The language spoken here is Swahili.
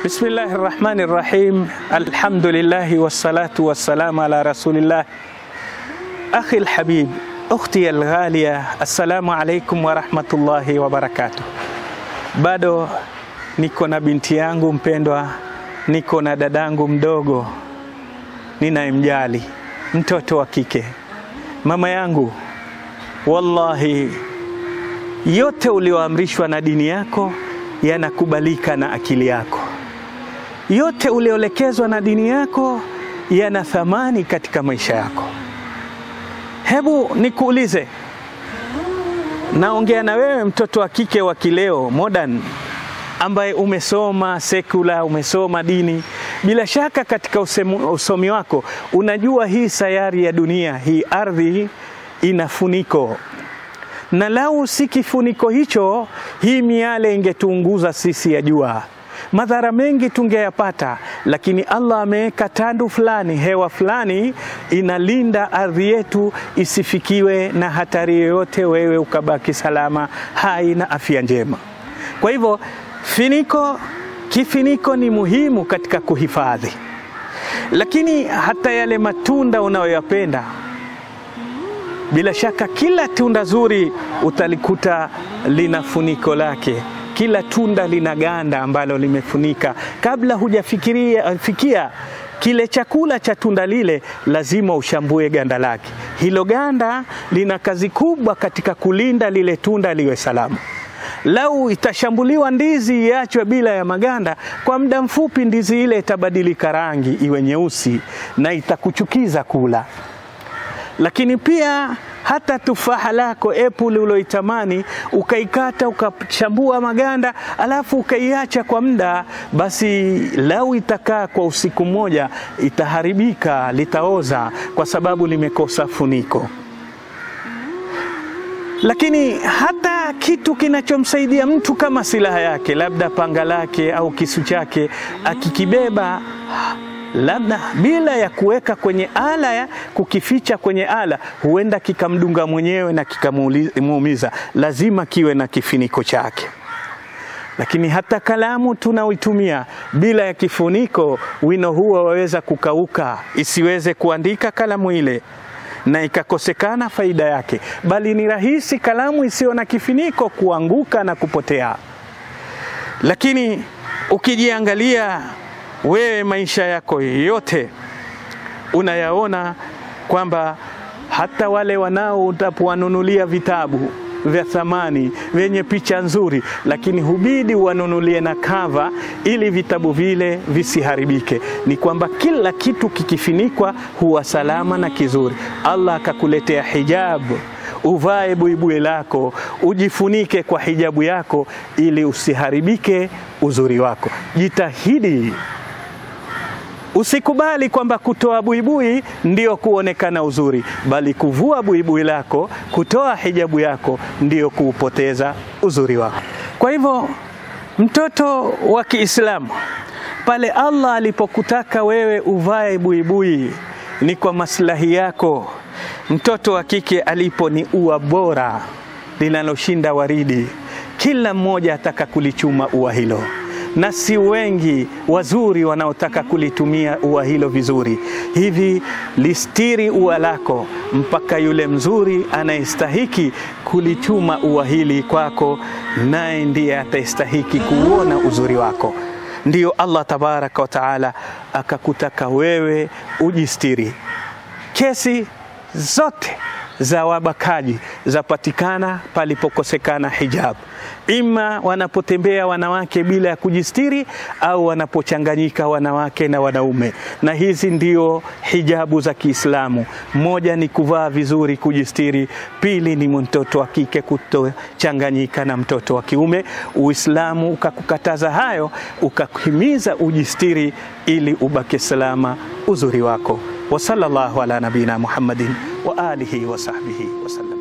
Bismillahi rahmani rahim, alhamdulillahi wassalatu wassalamu ala rasulillah. Akhi alhabib, ukhti alghalia, assalamu alaikum warahmatullahi wabarakatuh. Bado niko na binti yangu mpendwa, niko na dadangu mdogo ninayemjali, mtoto wa kike. Mama yangu, wallahi yote ulioamrishwa na dini yako yanakubalika na akili yako. Yote ulioelekezwa na dini yako yana thamani katika maisha yako. Hebu nikuulize, naongea na wewe mtoto wa kike wa kileo modern, ambaye umesoma sekula, umesoma dini. Bila shaka katika usemu, usomi wako unajua hii sayari ya dunia, hii ardhi ina funiko na lau si kifuniko hicho, hii miale ingetuunguza sisi ya jua, madhara mengi tungeyapata. Lakini Allah ameweka tandu fulani, hewa fulani inalinda ardhi yetu isifikiwe na hatari yoyote, wewe ukabaki salama, hai na afya njema. Kwa hivyo finiko, kifiniko ni muhimu katika kuhifadhi, lakini hata yale matunda unayoyapenda bila shaka kila tunda zuri utalikuta lina funiko lake. Kila tunda lina ganda ambalo limefunika. Kabla hujafikiria fikia kile chakula cha tunda lile, lazima ushambue ganda lake. Hilo ganda lina kazi kubwa katika kulinda lile tunda liwe salama. Lau itashambuliwa ndizi iachwe bila ya maganda, kwa muda mfupi ndizi ile itabadilika rangi iwe nyeusi na itakuchukiza kula lakini pia hata tufaha lako apple uloitamani ukaikata ukachambua maganda alafu ukaiacha kwa muda, basi lau itakaa kwa usiku mmoja itaharibika, litaoza kwa sababu limekosa funiko. Lakini hata kitu kinachomsaidia mtu kama silaha yake, labda panga lake au kisu chake, akikibeba labda bila ya kuweka kwenye ala ya kukificha kwenye ala, huenda kikamdunga mwenyewe na kikamuumiza. Lazima kiwe na kifuniko chake. Lakini hata kalamu tunaoitumia bila ya kifuniko, wino huo waweza kukauka, isiweze kuandika kalamu ile na ikakosekana faida yake, bali ni rahisi kalamu isiyo na kifuniko kuanguka na kupotea. Lakini ukijiangalia wewe maisha yako yote unayaona kwamba hata wale wanao utapowanunulia vitabu vya thamani vyenye picha nzuri, lakini hubidi wanunulie na kava ili vitabu vile visiharibike. Ni kwamba kila kitu kikifinikwa huwa salama na kizuri. Allah akakuletea hijabu uvae buibui lako, ujifunike kwa hijabu yako ili usiharibike uzuri wako. Jitahidi Usikubali kwamba kutoa buibui ndio kuonekana uzuri, bali kuvua buibui lako, kutoa hijabu yako ndio kuupoteza uzuri wako. Kwa hivyo, mtoto wa Kiislamu, pale Allah alipokutaka wewe uvae buibui ni kwa maslahi yako. Mtoto wa kike alipo ni ua bora linaloshinda waridi, kila mmoja ataka kulichuma ua hilo na si wengi wazuri wanaotaka kulitumia ua hilo vizuri. Hivi listiri ua lako mpaka yule mzuri anayestahiki kulichuma ua hili kwako, naye ndiye atastahiki kuona uzuri wako. Ndiyo Allah tabaraka wa taala akakutaka wewe ujistiri. Kesi zote za wabakaji zapatikana palipokosekana hijab, ima wanapotembea wanawake bila ya kujistiri au wanapochanganyika wanawake na wanaume. Na hizi ndio hijabu za Kiislamu. Moja ni kuvaa vizuri, kujistiri. Pili ni mtoto wa kike kutochanganyika na mtoto wa kiume. Uislamu ukakukataza hayo, ukakuhimiza ujistiri ili ubaki salama uzuri wako. wa sallallahu ala nabina Muhammadin wa alihi wa sahbihi wasallam.